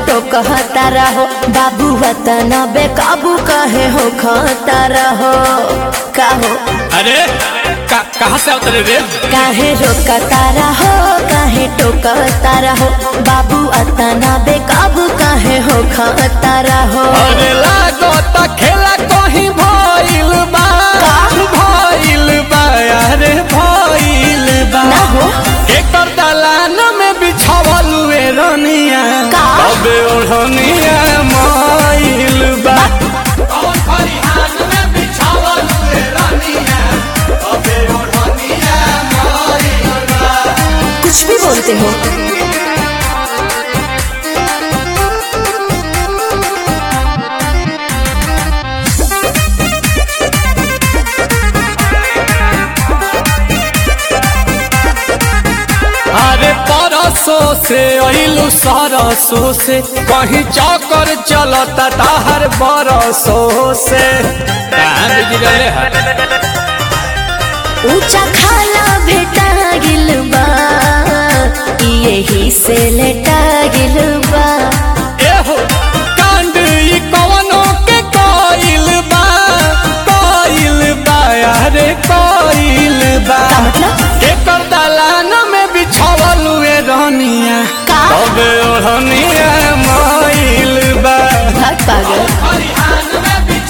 टोकता रहो बाबू वतन बेकाबू कहे हो खाता रहो कहो अरे का, कहाँ से उतरे रे काहे रोकता रहो काहे टोकता रहो बाबू अतना बेकाबू काहे हो खाता रहो अरे लागो त खेला कहीं भइल बा भइल बा अरे भइल बा ना हो एकर दलान में बिछावल हुए रनिया का? अबे ओढ़निया माइल बा कुछ भी बोलते हो अरे परसों से अइलू सरसों से कहीं चौकर चलता ताहर बरसों से कहाँ बिगड़ले है ऊंचा खाला भेटा गिल बा यही से लेटा गिल बा एहो कांड ई कवनो के कोइल बा कोइल बा अरे कोइल बा का मतलब एकर दलान में बिछावल हुए रहनिया का? तबे ओढ़निया माइल बा भाग पागल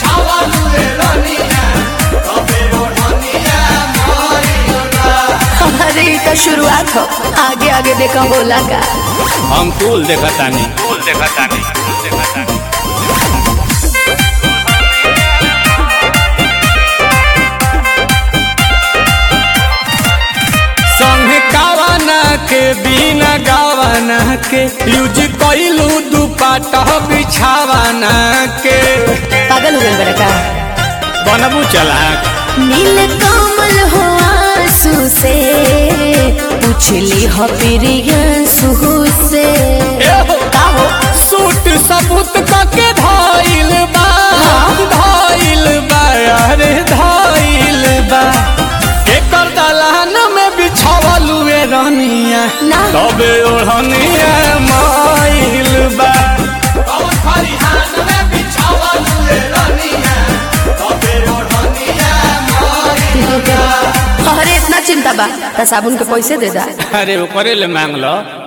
अरे ये तो शुरुआत हो आगे आगे देखा बोला का हम कुल देखतानी कुल देखतानी कुल देखतानी संगे गावाना के बिना गावाना के यूज कइलू दुपाटा बिछावाना के पागल हो गए बड़ा का बनबू चला नील कमल हो आंसू से पूछली हो प्रियंसु से एहो का हो सूट सबूत के धाइल बा धाइल बा अरे धाइल बा एकर दलान में बिछावल हुए रहनिया ना। तबे ओढ़निया माइल बा अरे इतना चिंता बा त साबुन के पैसे दे दा अरे ओकरे ले मांग लो